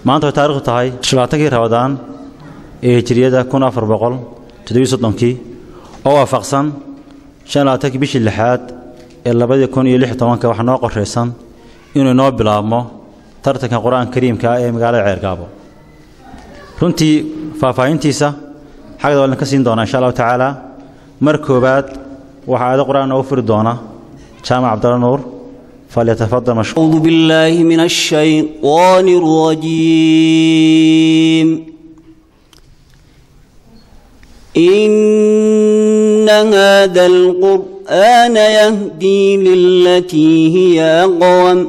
maanta way taarikhdu tahay labaatankii rabadaan ee hijiriyada kun afar boqol toddobiyo soddonkii oo waafaqsan shan labaatankii bishii lixaad ee labadii kun iyo lix tobanka waxaa noo qorshaysan inuu inoo bilaabmo tartanka qur-aanka kariimka ah ee magaalada ceergaabo runtii faahfaahintiisa xagda waa idinka siin doonaa insha allahu tacaala mar koowaad waxaa aayado qur-aan noogu furi doona jaamac cabdalla nuur falyatafadal mashkuur أعوذ بالله من الشيطان الرجيم إن هذا القرآن يهدي للتي هي أقوم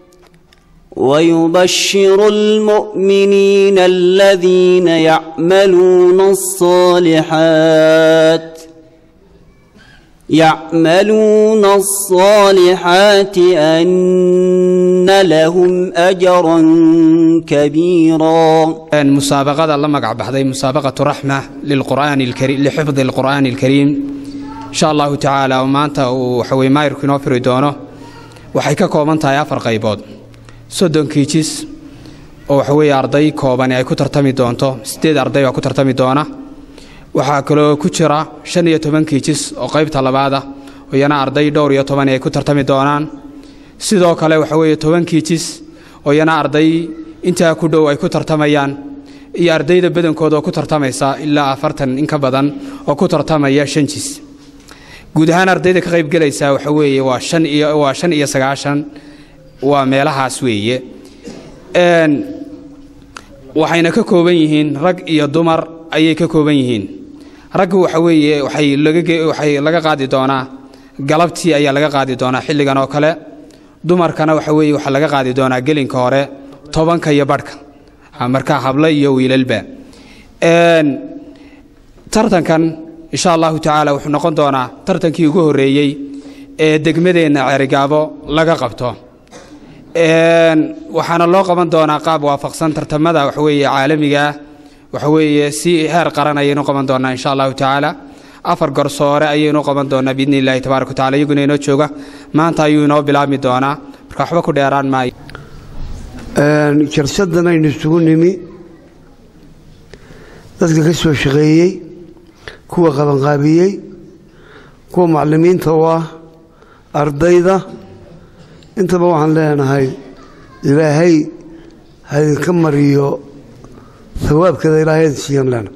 ويبشر المؤمنين الذين يعملون الصالحات يعملون الصالحات أن لهم أجرا كبيرا musaabaqada la magac baxday musaabaqatu raxma lilqur'aani alkariim lixifdi alqur'aani alkariim insha allahu tacaala oo maanta uu waxaweye maayirku inoo firi doono waxay ka kooban tahay afar qaybood soddon kiijis oo waxaweeye arday koobani ay ku tartami doonto siddeed arday baa ku tartami doona waxaa kaloo ku jira shan iyo toban kiijis oo qaybta labaada oo iyana arday dhowr iyo tobani ay ku tartami doonaan sidoo kale waxa weeye toban kiijis oo iyana arday intaa ku dhow ay ku tartamayaan iyo ardayda badankooda oo ku tartamaysa ilaa afartan in ka badan oo ku tartamaya shan jis guud ahaan ardayda ka qaybgelaysa waxa weeye waa shan iyo waa shan iyo sagaashan waa meelahaas weeye n waxayna ka kooban yihiin rag iyo dumar ayay ka kooban yihiin raggu waxa weeye waxay laga waxay laga qaadi doonaa galabtii ayaa laga qaadi doonaa xilligan oo kale dumarkana waxa weeye waxaa laga qaadi doonaa gelinka hore tobanka iyo badhka markaa hablo iyo wiilalba tartankan insha allahu tacaala wuxuu noqon doonaa tartankii ugu horreeyey ee degmadeenna ceerigaabo laga qabto waxaana loo qaban doonaa qaab waafaqsan tartamada waxaweeye caalamigaah waxaweeye si heer qaran ayaynu qaban doonaa insha allahu tacaala afar garsoore ayaynu qaban doonaa biidni illahi tabaaraka watacala iyaguna inoo jooga maanta ayuu inoo bilaabmi doonaa marka waxba ku dheeraan maayo jarsadan aynu isugu nimi dadka ka soo shaqeeyey kuwa qabanqaabiyey kuwa macallimiinta u ah ardayda intaba waxaan leenahay ilaahay haydinka mariyo hawaabkeeda ilaahay idin siiyan leenahay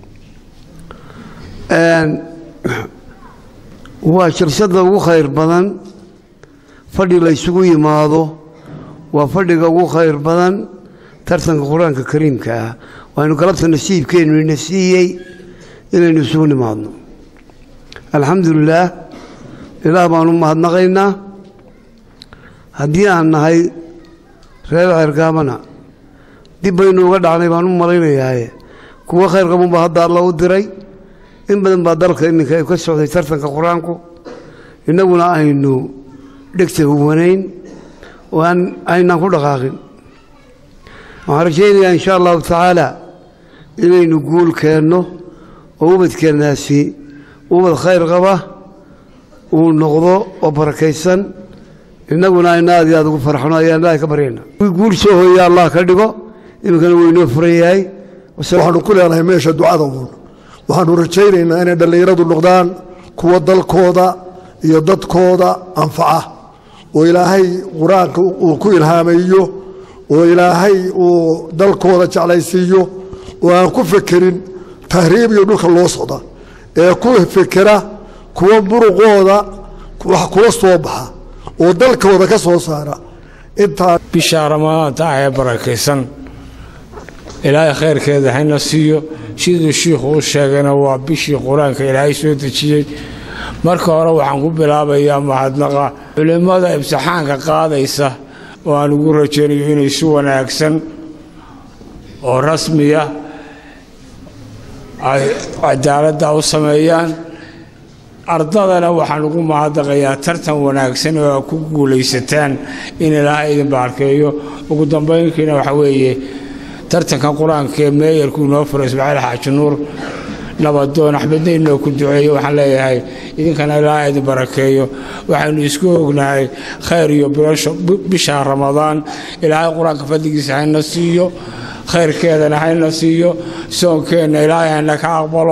waa jarsada ugu khayr badan fadhi la ysugu yimaado waa fadhiga ugu khayr badan tartanka qur-aanka kariimka ah waaynu galabta nasiibkeennu ina siiyey inaynu isugu nimaadno alxamdulilaah ilaah baanu mahadnaqaynaa haddii aan nahay reer ceergaabana dib baynu uga dhacnay baan u malaynayaaye kuwo khayr qabunbaa hadda alla u diray in badan baa dalka iminka ka socday tartanka qur-aanku innaguna aynu dhegta huwanayn oo aynaan ku dhaqaaqin waxaan rajaynayaa insha allahu tacaala inaynu guul keenno oo ubadkeennaasi ubad khayr qaba uu noqdo oo barakaysan innaguna aynu aad iyo aad ugu farxno ayaan ilaahay ka baryayna guul soo hooya allah ka dhigo iminkana wuu inoo furan yahay waxaanu ku leenahay meesha ducada uun waxaanu rajaynaynaa inay dhallinyaradu noqdaan kuwa dalkooda iyo dadkooda anfaca oo ilaahay qur-aanka uu ku ilhaamayo oo ilaahay uu dalkooda jeclaysiiyo oo aan ku fekerin tahriib iyo dhulka loo socda ee ku fekera kuwa muruqooda wax kula soo baxa oo dalkooda ka soo saara intaa bisha ramadaanta ah ee barakaysan ilaahay khayrkeeda hayna siiyo siduu shiikhu u sheegayna waa bishii qur-aanka ilaahay soo dejiyey marka hore waxaan ku bilaabayaa mahadnaqa culimmada imtixaanka qaadaysa oo aan ugu rajaynayo inay si wanaagsan oo rasmiya ay cadaaladda u sameeyaan ardadana waxaan ugu mahadnaqayaa tartan wanaagsan oo aad ku guulaysataan in ilaahay idin baarkeeyo ugu dambaynkiina waxa weeye tartankan qur-aanka ee meeyarku inoo furay ismaaciil xaaji nuur nabadoon axmedna inoo ku duceeyo waxaan leeyahay idinkana ilaaha idin barakeeyo waxaynu isku ognahay khayr iyo bisha ramadaan ilaahay qur-aanka fadligiisa hayna siiyo khayrkeedana hayna siiyo soonkeenna ilaahay hayna ka aqbalo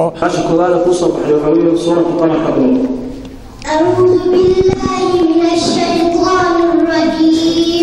أعوذ بالله من الشيطان الرجيم